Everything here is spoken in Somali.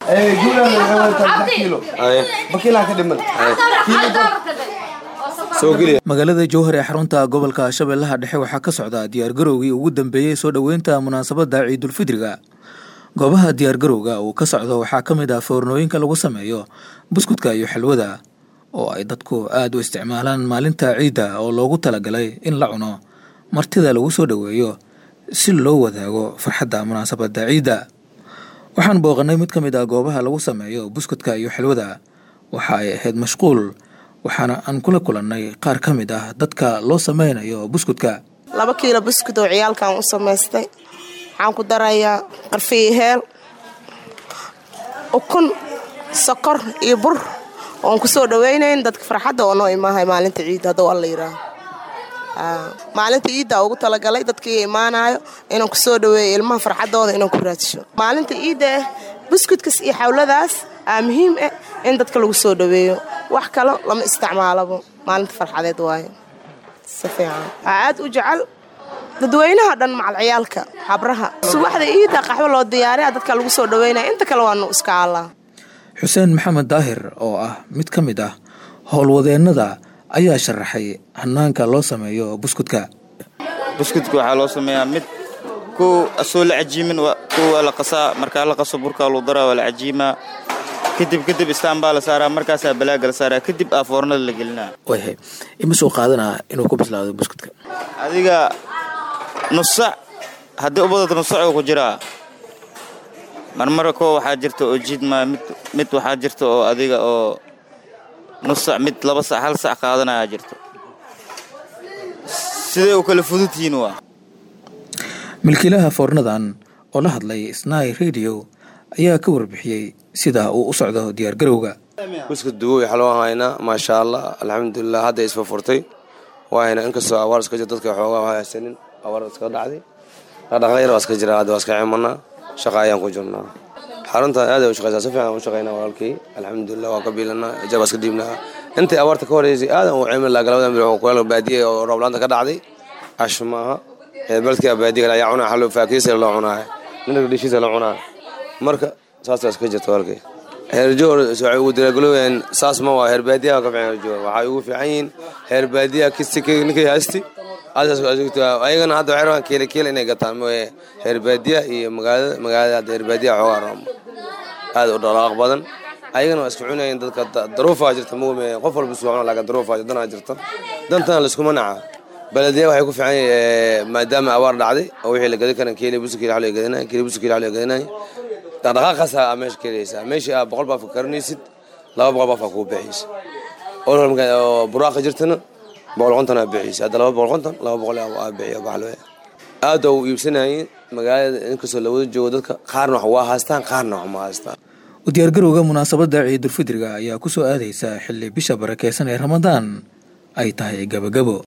magaalada jowhar ee xarunta gobolka shabeellaha dhexe waxaa ka socda diyaargarowgii ugu dambeeyey soo dhoweynta munaasabadda ciidulfidriga goobaha diyaargarowga uu ka socdo waxaa ka mid ah foornooyinka lagu sameeyo buskudka iyo xalwada oo ay dadku aada u isticmaalaan maalinta ciidda oo loogu talagalay in la cuno martida lagu soo dhoweeyo si loo wadaago farxadda munaasabadda ciidda waxaan booqannay mid ka mid ah goobaha lagu sameeyo buskudka iyo xalwada waxa ay ahayd mashquul waxaana aan kula kulannay qaar ka mid ah dadka loo sameynayo buskudka laba kiilo buskud oo ciyaalkan u samaystay waxaan ku darayaa qarfiyo heel ukun sokor iyo bur oon ku soo dhawaynayn dadka farxadda oo noo imaahay maalinta ciidda hadduu alla yidhaaho maalinta ciidda ugu talagalay dadkii imaanayo inaan ku soo dhaweeyo ilmaha farxaddooda inaan ku raadsho maalinta ciidda ah buskudkas iyo xawladaas aa muhiim ah in dadka lagu soo dhaweeyo wax kalo lama isticmaalabo maalinta farxadeed waayo si fiican waxaa aad u jecel dadweynaha dhan macal ciyaalka habraha subaxda ciidda qaxwo loo diyaariya dadka lagu soo dhaweynaya inta kale waanu iska allaa xuseen maxamed daahir oo ah mid ka mid ah howlwadeennada ayaa sharaxay hanaanka loo sameeyo buskudka buskudka waxaa loo sameeyaa mid kuw asoo la cajiimin kuw waa la qasaa markaa la qaso burkaa luu daraa waa la cajiimaa kadib kadib istaan baa la saaraa markaasaa balaaga la saaraa kadib aa foornada la gelinaa wayhay imisuu qaadanaa inuu ku bislaado buskudka adiga nusac haddii u badato nusacuu ku jiraa marmara koo waxaa jirta oo jiidmaa mid mid waxaa jirta oo adiga oo nusac mid laba sac hal sac qaadanayaa jirto siday u kala fududtihiin waa milkiilaha foornadan oo la hadlay snai radio ayaa ka warbixiyey sida uu u socdo diyaargarowga buskud duwow waxaa loo haynaa maasha allah alxamdulilah hadda isfa furtay waayna inkastoo abaar iska jir dadka xoogaa haysanin abaar iska dhacday dhaqdhaqaaqyar waa iska jira hadda waa iska cimanaa shaqa ayaan ku jirnaa xarunta aad ay u shaqeysaa si fiican u shaqeynaa walaalkii alxamdulilah waa ka biilanaa ijar waa iska dhiibnaa intii abaarta ka horeysay aadan u cimri laha galabada mil kuleel baadiye oo rooblaanta ka dhacday ash maaha beledkii baadiye ayaa cunaa xalo faakiisa loo cunaa ninka dhishiisa la cunaa marka saas waa iska jirta walaalkii heerjoor waxay ugu diraagalooyeen saas ma waa heer baadiyaha ka fiican heerjoor waxay ugu fiican yihiin heer baadiyaha kisti ninkay haysti ayagana hadda waxay rabaan keele keele inay gataan mooye heer baadiyaha iyo magaalada magaalada hadda heer baadiyaha xoogaa room aad u dhaqaaq badan ayagana waa iska cunayeen dadka daruufaa jirta mugme qof walba suu cuna laakiin daruufaa danaa jirta dantana laiskuma naca baladiya waxay ku fiican yihiin maadaama abaar dhacday oo wixii la gadan karan keele busi keele xalo gadanay keele busi keele xalo gadanay dhaqdhaqaaqaasa aa meesha kelaysaa meeshii aa boqol baaf ka karanaysid laba boqol baaf aa kuu bixiysa oo buraaqa jirtana boqol konton aa bixiysa hadda laba boqol konton laba boqol aa bixiya baxlo aad u iibsanayeen magaalada inkastoo la wada joogo dadka qaarna wax waa haystaan qaarna wax ma haystaan u diyaargarowga munaasabadda ciidulfidriga ayaa ku soo aadaysa xilli bisha barakeysan ee ramadaan ay tahay gabagabo